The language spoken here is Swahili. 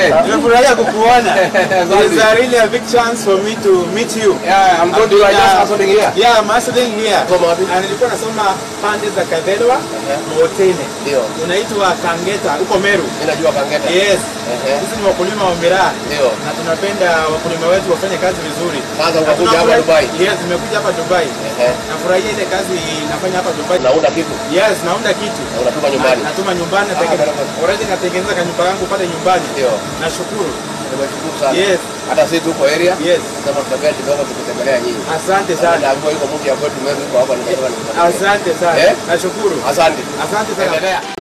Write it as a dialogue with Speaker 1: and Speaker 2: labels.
Speaker 1: Nimefurahia kukuona.
Speaker 2: Asante.
Speaker 1: It's a really a big chance for me to meet you.
Speaker 2: Yeah, I'm going to
Speaker 1: I've
Speaker 2: I
Speaker 1: been,
Speaker 2: just
Speaker 1: uh,
Speaker 2: hustling here.
Speaker 1: Yeah, I'm hustling here.
Speaker 2: Soma wapi?
Speaker 1: Na nilikuwa nasoma pande za Kavelwa, Motene.
Speaker 2: Ndio.
Speaker 1: Unaitwa Kangeta huko Meru.
Speaker 2: Mimi najua Kangeta.
Speaker 1: Yes.
Speaker 2: Ehe.
Speaker 1: Sisi ni wakulima wa miraa
Speaker 2: Ndio.
Speaker 1: na tunapenda wakulima wetu wafanye kazi vizuri.
Speaker 2: Sasa
Speaker 1: Na
Speaker 2: ukakuja hapa
Speaker 1: tunafurahi-
Speaker 2: Dubai.
Speaker 1: Yes, nimekuja hapa Dubai.
Speaker 2: Ehe.
Speaker 1: Nafurahia ile kazi nafanya hapa Dubai.
Speaker 2: Naunda kitu.
Speaker 1: Yes, naunda kitu.
Speaker 2: Na unatuma nyumbani.
Speaker 1: Na- Natuma nyumbani
Speaker 2: Ah,
Speaker 1: natenge-
Speaker 2: barabara.
Speaker 1: already natengeneza kanyumba yangu pale nyumbani.
Speaker 2: Ndio.
Speaker 1: Nashukuru.
Speaker 2: Nimeshukuru sana.
Speaker 1: Yes.
Speaker 2: Hata sisi tuko area.
Speaker 1: Yes.
Speaker 2: Sasa tutembea kidogo tukitembelea nyinyi.
Speaker 1: Asante
Speaker 2: Sana
Speaker 1: sana.
Speaker 2: naambiwa yuko mtu ya kwetu Meru yuko hapa nimetoka nimetoka.
Speaker 1: Asante sana.
Speaker 2: Eh?
Speaker 1: Nashukuru.
Speaker 2: Asante.
Speaker 1: Asante sana.
Speaker 2: Endelea.